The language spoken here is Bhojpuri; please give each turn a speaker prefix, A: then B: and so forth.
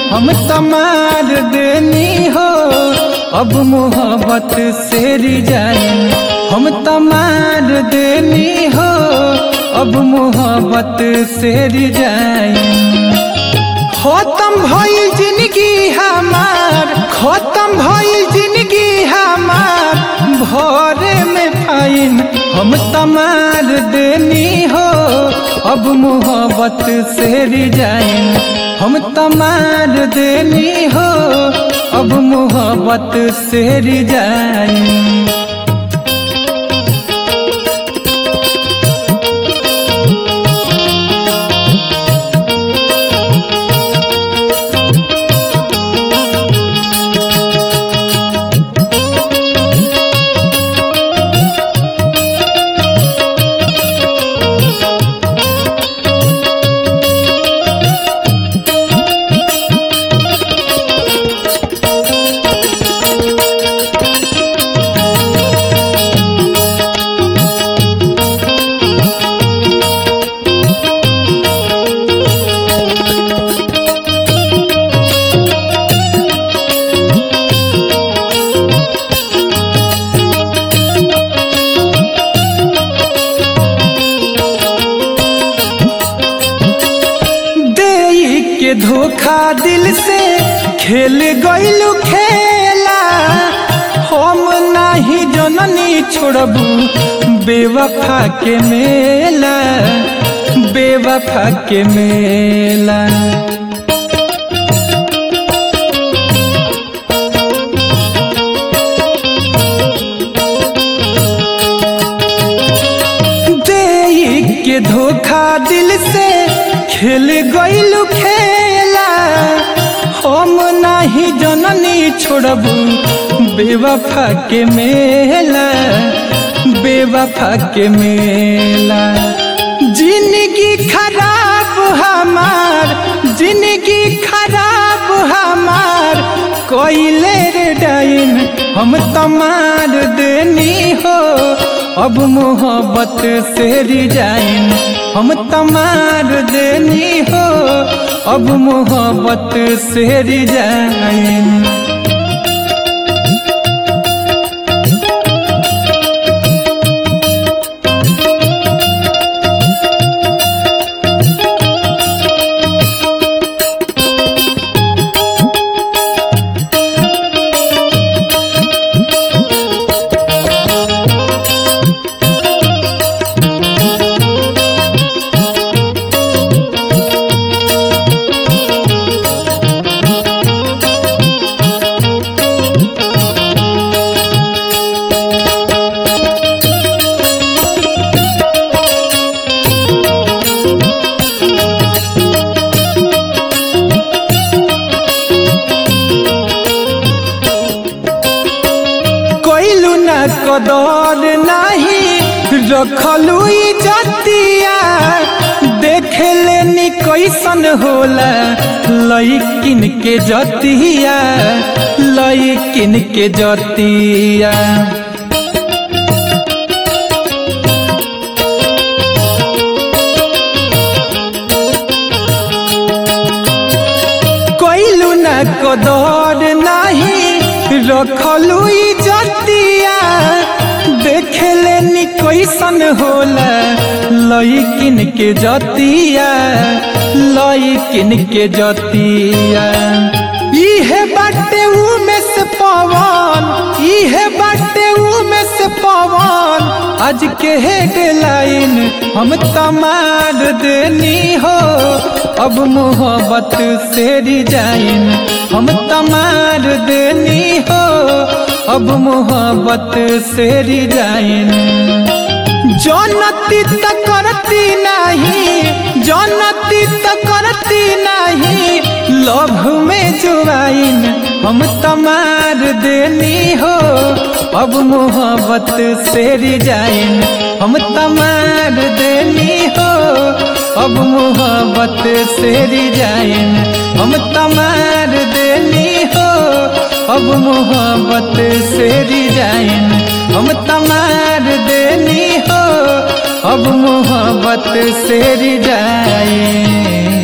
A: हम तमार देनी हो अब मोहब्बत से रिजाइन हम तमार देनी हो अब मोहब्बत से रिजाइन खत्म भइल जिंदगी हमार खत्म भइल जिंदगी हमार भोरे में फाइन हम तमार देनी हो अब मोहब्बत से रिजाइन हम तमार देनी हो अब मोहब्बत से रिजाइन देई के धोखा दिल से खेल गइलू खेला हम नाही जननी छोड़बू बेवफा के मेला बेवफा के मेला देई के धोखा दिल से खेल गइलू खेला हम नाही जननी छोड़बू बेवफा के मेला बेवफा के मेला जिंदगी खराब हमार जिंदगी खराब हमार कोइले रे डाइन हम तमार देनी हो अब मोहब्बत से रिजाइन हम तमार देनी हो अब मोहब्बत से रिजाइन कोइलू न कदर नाही रखलू जतिया देख लेनी कैसन होला लइकिन के जतिया लइकिन के जतिया कोइलू न कदर नाही रखलू जतिया देख लेनी कैसन होला लइकिन के जतिया लइकिन के जतिया इहे बाटे उमे से पवन इहे बाटे उमे से पवन आज के हेडलाइन हम तमार देनी हो अब मोहब्बत से रिजाइन हम तमार देनी हो अब मोहब्बत से रिजाइन जनती त करती नहीं जनती त करती नहीं लभ में जुआइन हम तमार देनी हो अब मोहब्बत से रिजाइन हम तमार देनी हो अब मोहब्बत से रिजाइन हम तमार देनी हो अब मोहब्बत से रिजाइन हम तमार देनी हो अब मोहब्बत से रिजाइन